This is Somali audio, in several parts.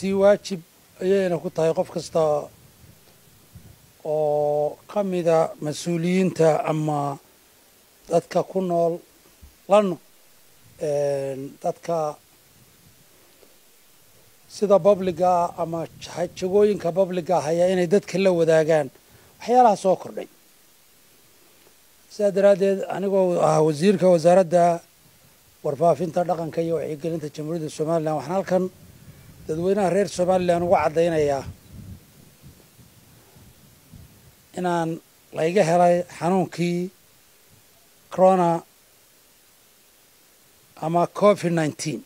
runtii waajib ayayna ku tahay qof kasta oo ka mida mas-uuliyiinta ama dadka ku nool lano dadka sida babliga ama jagooyinka babliga haya inay dadka la wadaagaan waxyaalaha soo kordhay sidaa daraaddeed anigoo ah wasiirka wasaaradda warfaafinta dhaqanka iyo wacyigelinta jamhuuriyadda somalilan waxaan halkan dadweynaha reer somalilan uga caddaynayaa inaan layga helay xanuunkii corona ama covid nineteen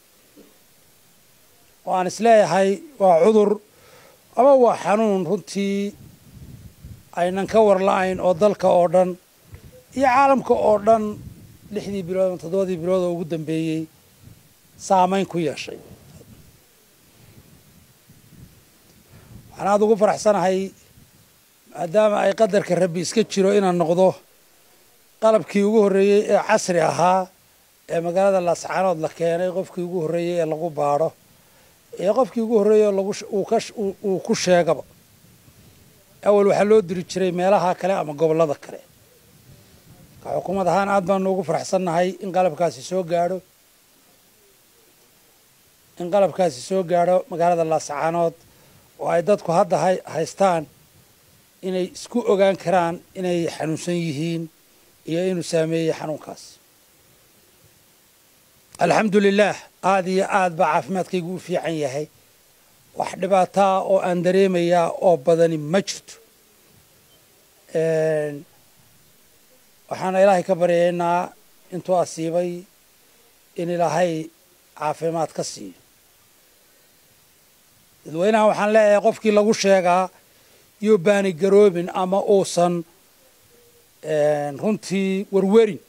oo aan isleeyahay waa cudur ama waa xanuun runtii aynan ka warla-ayn oo dalka oo dhan iyo caalamka oo dhan lixdii bilood ama toddobadii bilood oo ugu dambeeyey saamayn ku yeeshay waxaan aada ugu faraxsanahay maadaama ay qadarka rabbi iska jiro inaan noqdo qalabkii ugu horreeyey ee casri ahaa ee magaalada laascaanood la keenay qofkii ugu horreeyey ee lagu baadho ee qofkii ugu horreeyey oo lagu uu ku sheegaba awal waxaa loo diri jiray meelaha kale ama gobollada kale ka xukuumad ahaan aad baanu ugu faraxsannahay in qalabkaasi soo gaadho in qalabkaasi soo gaadho magaalada laascaanood oo ay dadku hadda haystaan inay isku ogaan karaan inay xanuunsan yihiin iyo inuu saameeyey xanuunkaas alxamdu lilaah aada iyo aad baa caafimaadkaygu u fiican yahay wax dhibaataa oo aan dareemayaa oo badani ma jirto waxaana ilaahay ka baryaynaa intuu asiibay in ilaahay caafimaad ka siiyo dadweynaha waxaan leeyahay qofkii lagu sheegaa iyo baani garoobin ama uusan runtii werwerin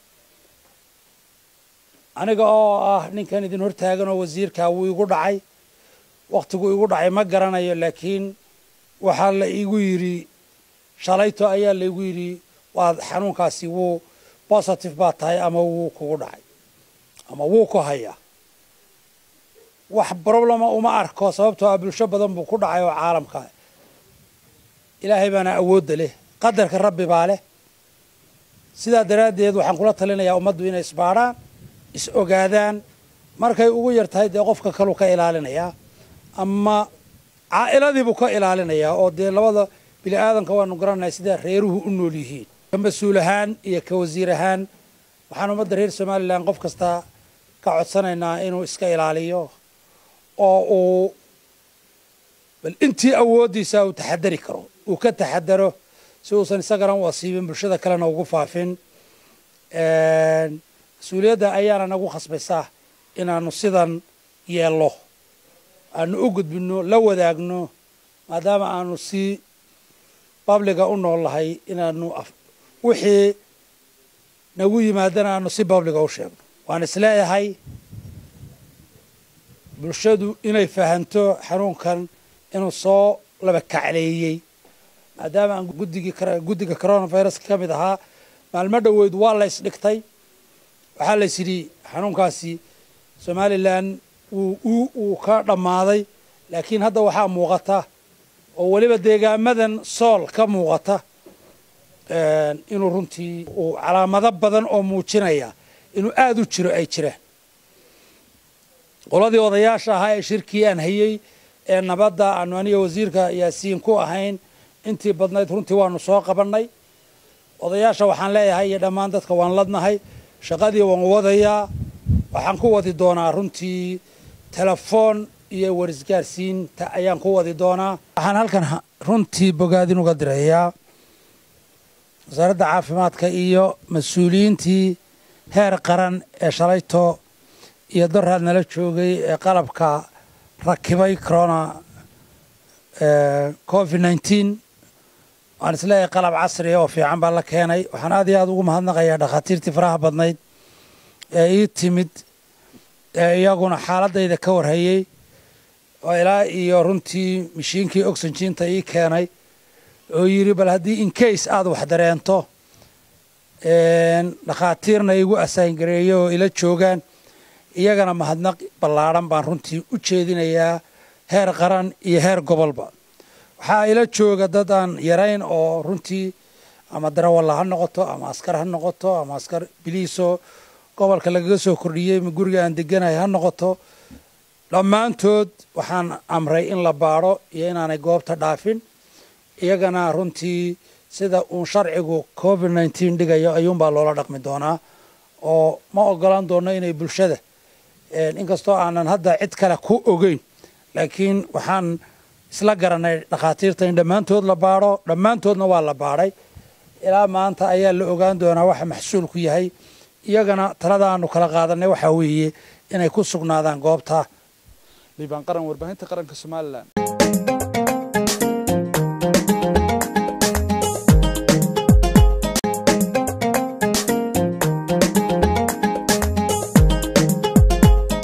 aniga oo ah ninkan idin hortaagan oo wasiirkaa wuu igu dhacay wakhtigu igu dhacay ma garanayo laakiin waxaa la igu yidhi shalayto ayaa laigu yidhi waad xanuunkaasi wuu positive baa tahay ama wuu kugu dhacay ama wuu ku hayaa wax problema uma arko sababtoo ah bulsho badan buu ku dhacay oo caalamka ilaahay baana awoodda leh qadarka rabbi baa leh sidaa daraaddeed waxaan kula talinayaa ummaddu inay isbaadhaan is ogaadaan markay ugu yar tahay dee qofka kaluu ka ilaalinayaa ama caa'iladiibuu ka ilaalinayaa oo dee labada bini aadanka waanu garanaya sidaa reeruhu u nool yihiin ka mas-uul ahaan iyo ka wasiir ahaan waxaan ummadda reer somalilan qof kasta ka codsanaynaa inuu iska ilaaliyo oo uu bal intii awooddiisa uu taxadari karo uu ka taxadaro si uusan isagana u asiibin bulshada kalena ugu faafin mas-uuliyadda ayaana nagu khasbaysaa inaanu sidan yeello aanu u gudbinno la wadaagno maadaama aanu si babliga u nool lahay inaanu wixii nagu yimaadana aanu si babliga u sheegno waan isleeyahay bulshadu inay fahanto xanuunkan inuu soo laba kacleeyey maadaama aan guddigii guddiga coronaviruska ka mid ahaa maalmo dhoweyd waa la ysdhigtay waxaa lays yidhi xanuunkaasi somalilan wuu uu ka dhammaaday laakiin hadda waxaa muuqata oo weliba deegaamadan sool ka muuqata inuu runtii uu calaamado badan oo muujinaya inuu aada u jiro ay jiraan qoladii odayaasha ahaa ee shirkii aan hayey ee nabadda aanu aniga wasiirka yaasiin ku ahayn intii badnayd runtii waanu soo qabannay odayaasha waxaan leeyahay iyo dhammaan dadka waan ladnahay shaqadii waan wadayaa waxaan ku wadi doonaa runtii telefoon iyo warisgaarsiinta ayaan ku wadi doonaa waxaan halkan runtii bogaadin uga dirayaa wasaaradda caafimaadka iyo mas-uuliyiintii heer qaran ee shalayto iyo daraad nala joogay ee qalabka rakibay corona covid nineteen waan isleeyahay qalab casriya oo fiican baa la keenay waxaan aad iyo aada ugu mahadnaqayaa dhakhaatiirtii faraha badnayd ee ii timid ee iyaguna xaaladayda ka warhayey oo ilaa iyo runtii mashiinkii oxygiinta ii keenay oo yidhi bal haddii incase aada wax dareento dhakhaatiirna igu asaangareeyo oo ila joogaan iyagana mahadnaq ballaadhan baan runtii u jeedinayaa heer qaran iyo heer gobolba waxaa ila jooga dad aan yarayn oo runtii ama darawalla ha noqoto ama askar ha noqoto ama askar biliiso gobolka lagaga soo kordhiyey ma guriga aan deganahay ha noqoto dhammaantood waxaan amray in la baadho iyo inaanay goobta dhaafin iyagana runtii sida uun sharcigu covid nneteen dhigayo ayuunbaa loola dhaqmi doonaa oo ma ogolaan doono inay bulshada inkastoo aanan hadda cid kale ku ogeyn laakiin waxaan isla garanay dhakhaatiirta in dhammaantood la baadho dhammaantoodna waa la baadhay ilaa maanta ayaa la ogaan doonaa waxa maxsuulku yahay iyagana talada aanu kala qaadanay waxaa weeye inay ku sugnaadaan goobta liibaan qaran warbaahinta qaranka somalilan